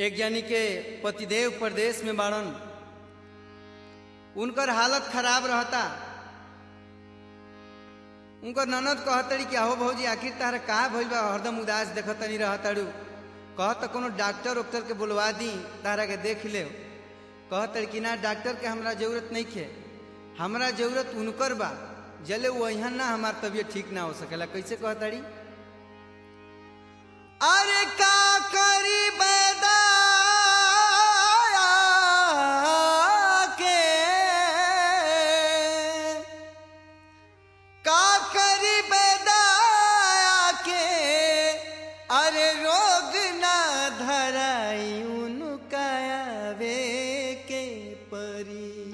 एक जानी के पतिदेव प्रदेश में बाड़न उनकर हालत खराब रहता उनकर ननद कहतड़ी कि आहो भौजी आखिर तारा का भइल बा हरदम उदास देखतनी रहतड़ू कहत कोनो डॉक्टर उक्टर के बुलवा दी तारा के देख ले कहतड़ी कि ना डॉक्टर के हमरा जरूरत नहीं खे हमरा जरूरत उनकर बा जले वही ना हमार तबीयत ठीक ना हो सकेला कैसे कहतड़ी अरे का करी बैदा के का करी बैदा के अरे रोग ना धराई उनका आवे के परी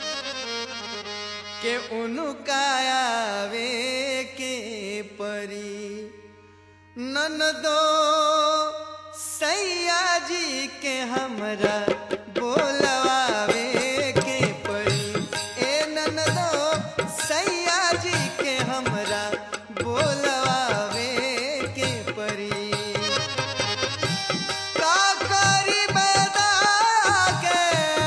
के उनका आवे के परी ननदो सैया जी के हमरा बोलवावे के पड़ी ए ननदो सैया जी के हमरा बोलवावे के पड़ी का करी बैदा के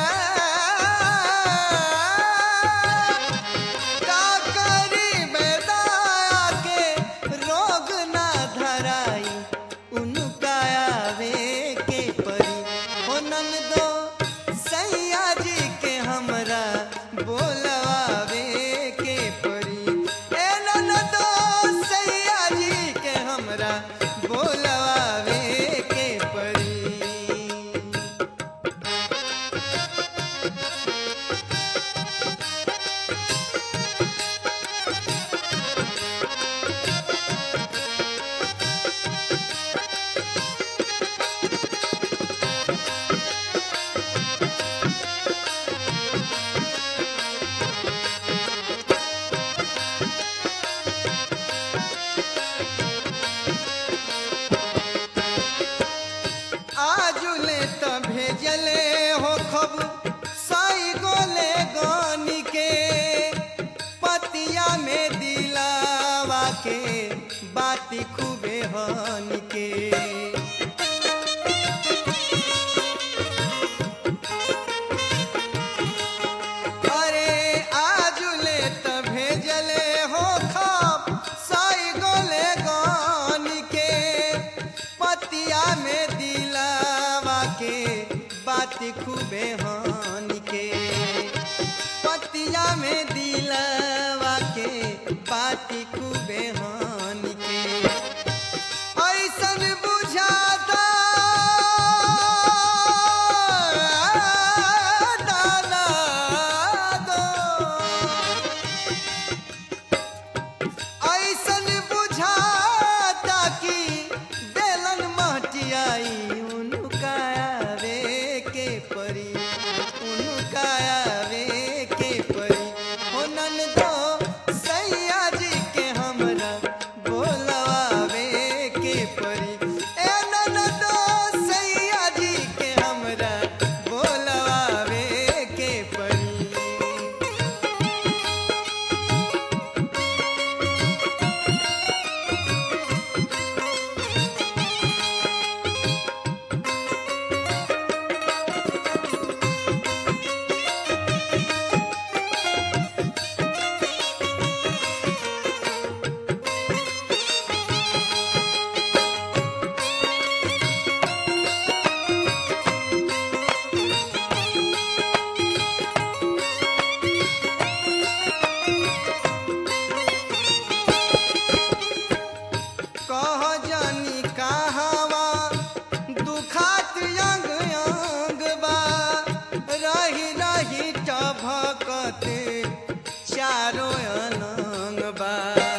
का करी बैदा के रोग ना धराई उनका आवे के परी हो नंदो सैया जी के हमरा बोलवावे के परी ए नंदो सैया जी के हमरा बोलवावे के परी आजुले त भेजले हो खब साई गोले गानी के पतिया में दिलावा के बाती खूबे हन के अरे आजुले त भेजले हो खब साई गोले गानी के पतिया में दिलावा के बात खूबे हान के पतिया में दिलावा के बात खूबे हान के ऐसन बुझाता दाना दो ऐसन बुझाता कि बेलन महटियाई उनका आवे के परी उनका आवे के परी हो ननदो सैया जी के हमरा बोलवावे के परी ए ननदो सैया जी के हमरा बोलवावे के परी कह जानी कहवा दुखात अंग अंग बा रही रही टभकत चारो अनंग बा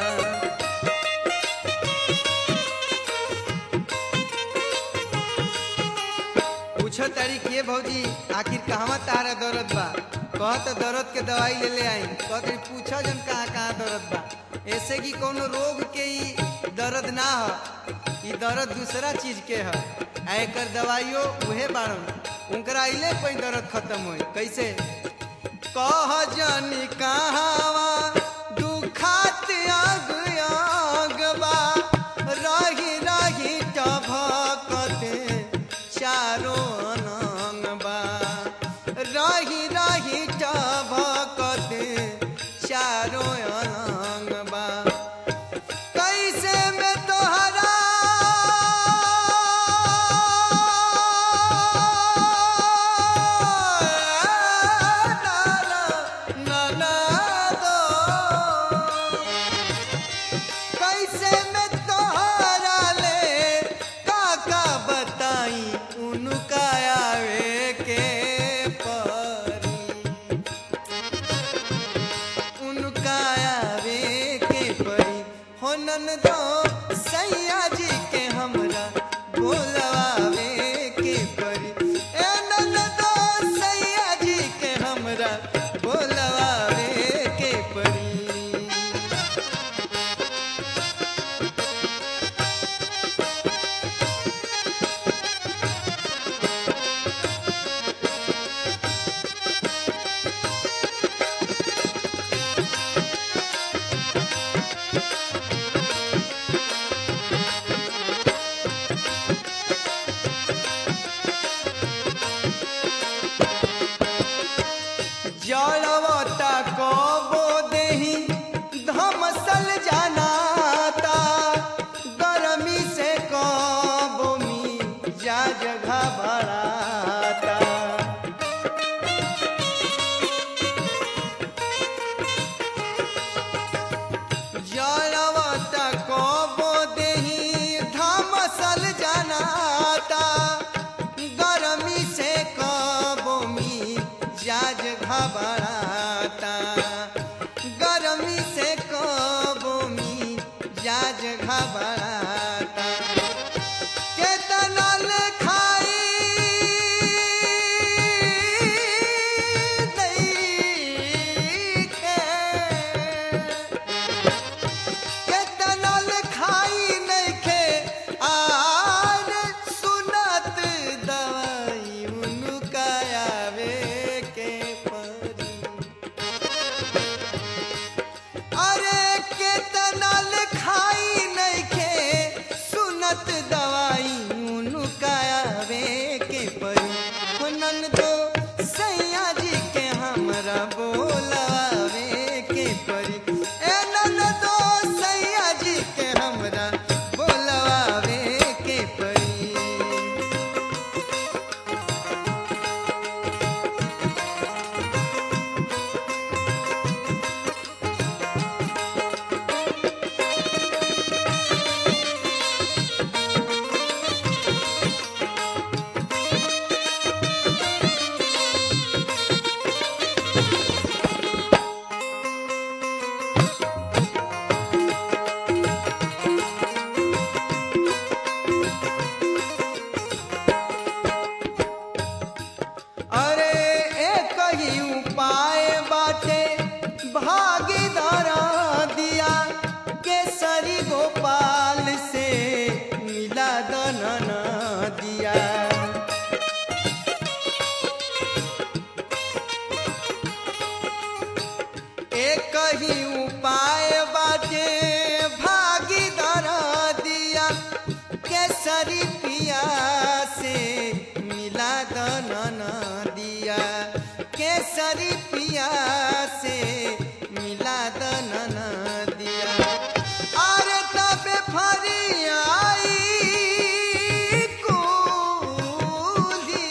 पूछो तारी के भौजी आखिर कहवा तारा दर्द बा कहत दर्द के दवाई ले ले आई कहत पूछो जन कहाँ कहाँ दर्द बा ऐसे कि कोनो रोग के ई दर्द ना ह ई दर्द दूसरा चीज के ह आ एकर दवाइयो उहे बाड़न उनकरा अइले पे दर्द खत्म होई कैसे कह जानी कहवा दुखात आग आग बा रही रही टभकत चारो परी उनका आवे के परी हो ननदो सैया जी के हमरा बोलवावे के परी ए ननदो सैया जी के हमरा बोलवावे के परी जड़वता कबो देही धमसल जानाता गरमी से कबो मी जा जगह भराता जड़वता कबो देही धमसल जानाता गरमी से कबो मी जाज घबराता गरमी से कबो मी जाज घबराता केतना ले खाई नइखे। केतना ले खाई नइखे, आर सुनत दवाई उनका आवे के परी। अरे केतना ले खाई नइखे, सुनत दवाई उनका आवे के परी। हो ननदो सैया जी के हमरा बोलावे के परी ए ननदो सैया जी के हमरा बोलावे के परी अरे एक ही उपाय बाटे भागीदार दिया केसरी गोपाल से मिला दनन दिया एक ही उपाय बाटे भागीदार दिया केसरी पिया से मिला दनन दिया केसरी पिया से मिला दनन दिया अरे तबे फरी आई कुली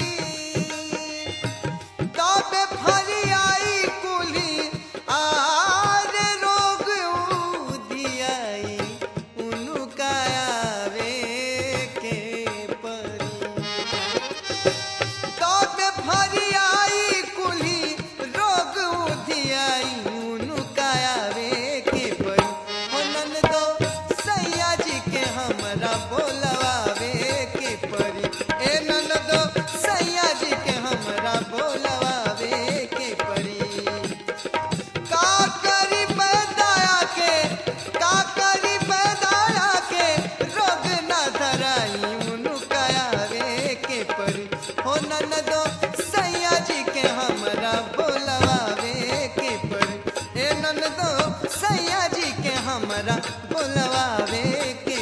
तबे फरियाई कुली आर रोग उदियाई उनका आवे के परी तबे फरियाई कुली रोग उदियाई उनका आवे के परी हो ननदो सैया जी के हमरा बोलवावे के परी ए ननदो सैया जी के हमरा बोलवावे के परी का करी पैदाया के का करी पैदाया के रोग न धराई उनका आवे के परी हो ननदो सैया जी के हमरा बोलवावे के परी ए ननदो सैया जी के हमरा बोलवावे के